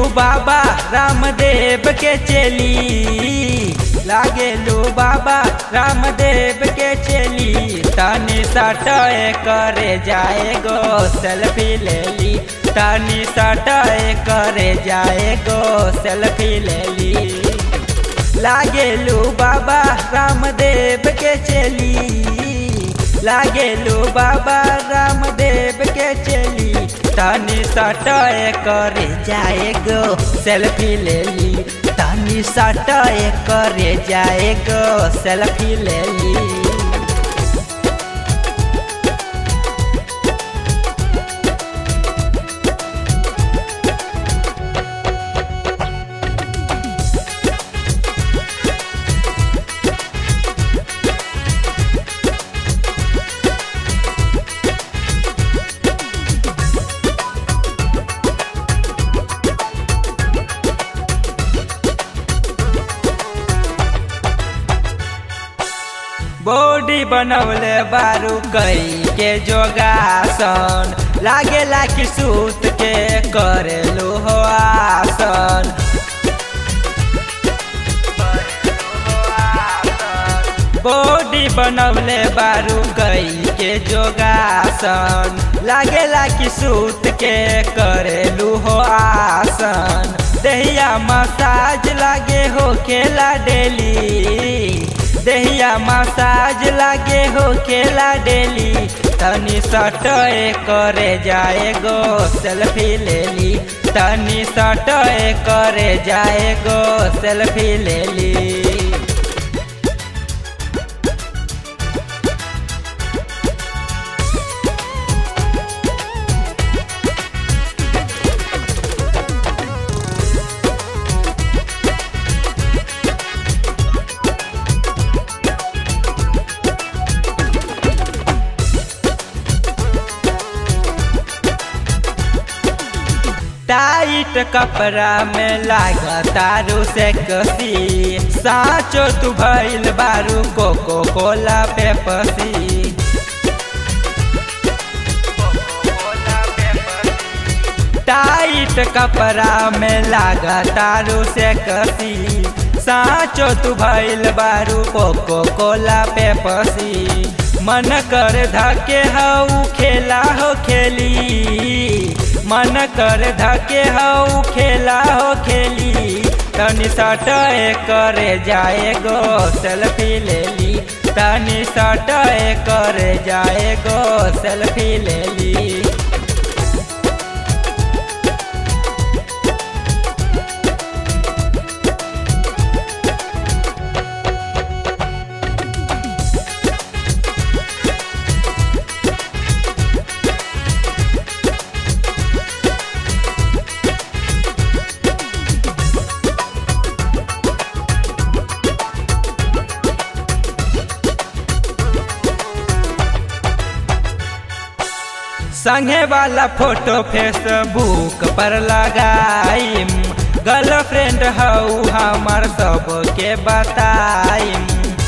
बाबा रामदेव के चली लागेलू बाबा रामदेव के चली तनी सटय करे जाए गो सेल्फी ले ली तनी सटय करे जाए गो सेल्फी ले ली लागेलू बाबा रामदेव के चली लागेलू बाबा रामदेव के चली तनी सटय करे जाए गो सेल्फी ले ली तनी सटय करे जाए गो सेल्फी ले ली बॉडी बनौले बारू कई के जोगासन लागेला कि सूत के करेलू हो आसन बॉडी बनौले बारू कई के जोगासन लागेला कि सूत के करेलू हो आसन दहिया मसाज लागे हो खेला डेली दहिया मसाज लागे हो खेला डेली तनी सटय करे जाए गो सेल्फी ले ली तनी सटय करे जाए गो सेल्फी ले ली टाइट कपड़ा में लागतारू से कसी साचो तू भइल बारू कोको कोला पे पसी टाइट कपड़ा में लागतारू से कसी साचो तू भइल बारू कोको कोला पे पसी मन कर धके हऊ खेला हो खेली मन कर धके हऊ खेला हो खेली तनी सटय करे जाए गो सेल्फी ले ली तनी सटय करे जाए गो सेल्फी ले ली संगे वाला फोटो फेसबुक पर लगाइम गर्लफ्रेंड हऊ हमार सबके बताइम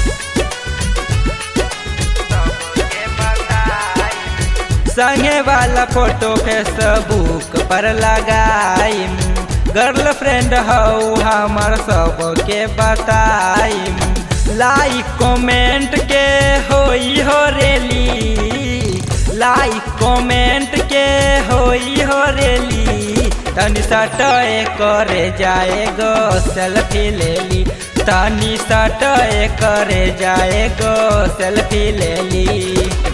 संगे वाला फोटो फेसबुक पर लगाइम गर्लफ्रेंड हऊ हमार सबके बताइम लाइक कमेंट के होई हो रेली लाइक कमेंट के होई हो रेली तनी सटय करे जाए गो सेल्फी ले ली तनी सटय करे जाए गो सेल्फी ले ली